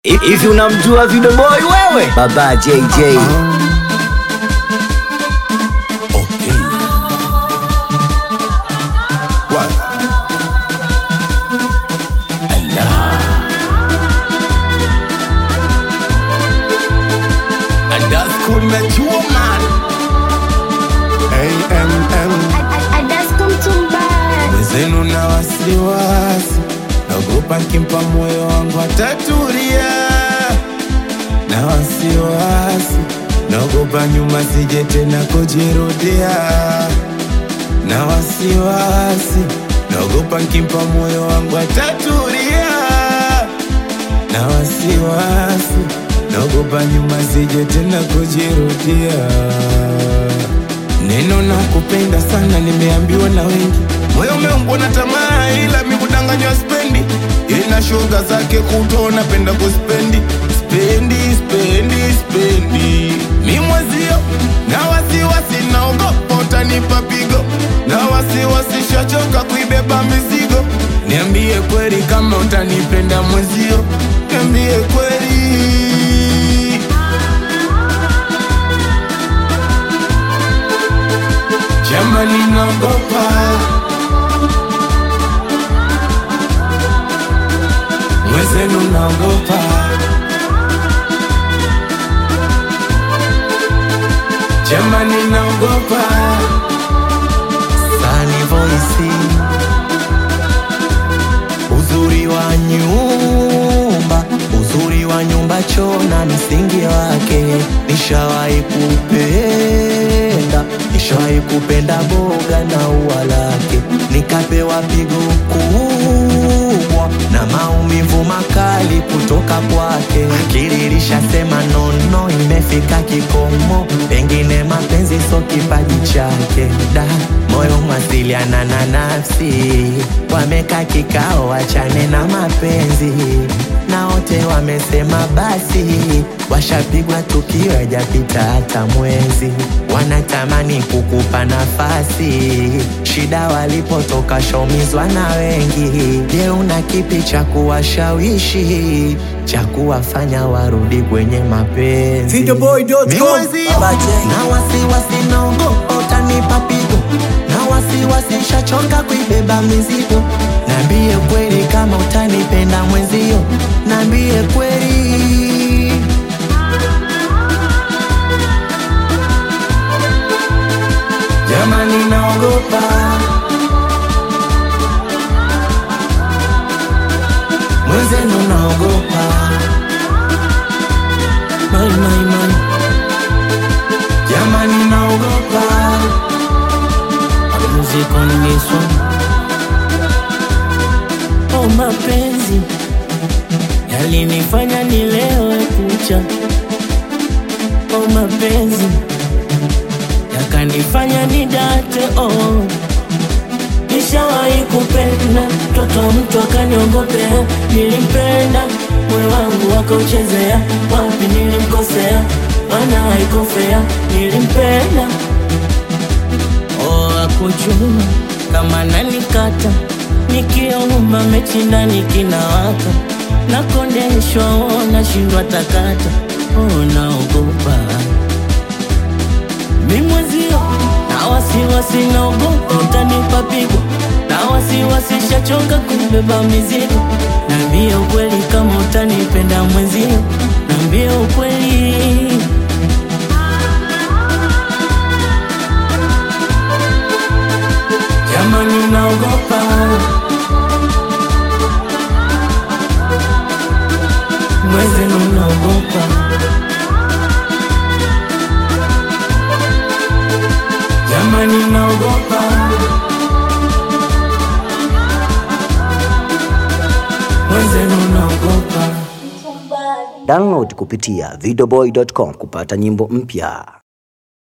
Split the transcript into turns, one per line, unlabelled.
Hivi unamjua Video Boy wewe? Baba JJ.
Mwenzenu na wasiwasi, naogopa nkimpa moyo wangu atatulia. Na wasiwasi, naogopa nyuma sije tena kujirudia. Na wasiwasi, naogopa nkimpa moyo wangu atatulia. Na wasiwasi, naogopa nyuma sije tena kujirudia. Neno na kupenda sana nimeambiwa na wengi, moyo umeumbwa na tamaa, ila mi kudanganywa spendi. Ina shoga zake kuto napenda kuspendi, spendi spendi spendi. Mi mwezio na wasiwasi, naogopa utanipa pigo, na wasiwasi shachoka kuibeba mizigo. Niambie kweli kama utanipenda mwezio, niambie kweli. Jamani naogopa Mwezenu naogopa Jamani naogopa
Sunny Voice, uzuri wa nyumba, uzuri wa nyumba choo na msingi wake. Nishawahi kupenda, nishawahi kupenda boga na ua lake, nikapewa pigo kubwa na maumivu makali kutoka kwake. Akili ilishasema nono, imefika kikomo, pengine mapenzi so kipaji chake. Da, moyo mwasiliana na nafsi, wameka kikao, wachane na mapenzi na wote wamesema basi, washapigwa tukio hajapita hata mwezi, wanatamani kukupa nafasi. Shida walipotoka shaumizwa na wengi. Je, una kipi cha kuwashawishi cha kuwafanya warudi kwenye mapenzi?
Videoboy.com.
Mi mwezio, na wasiwasi naogopa utanipa pigo na wasiwasi shachoka kuibeba mizigo. Nambie kweli kama utanipenda mwenzio, nambie kweli.
Jamani naogopa
Mwenzenu naogopa mai, mai, mai.
Jamani naogopa
Music on this one. Oh, mapenzi yalinifanya nilewe kucha. Oh, mapenzi yakanifanya nidate. Oh, nishawahi kupenda mtoto wa mtu akaniongopea. Nilimpenda moyo wangu akauchezea. Wapi nilimkosea? Maana haikofea. Nilimpenda Oh, akuchuma kama nanikata nikiomba mechi ndani kinawaka nakondeshwa oh, nashindwa takata oh, naogopa mimwezio na wasiwasi naogopa utanipa pigo na wasiwasi shachoka kubeba mizigo nambie ukweli kama utanipenda mwenzio nambie ukweli
Jamani naogopa
mwenzenu naogopa
Jamani naogopa
mwenzenu naogopa
Download kupitia videoboy.com kupata nyimbo mpya.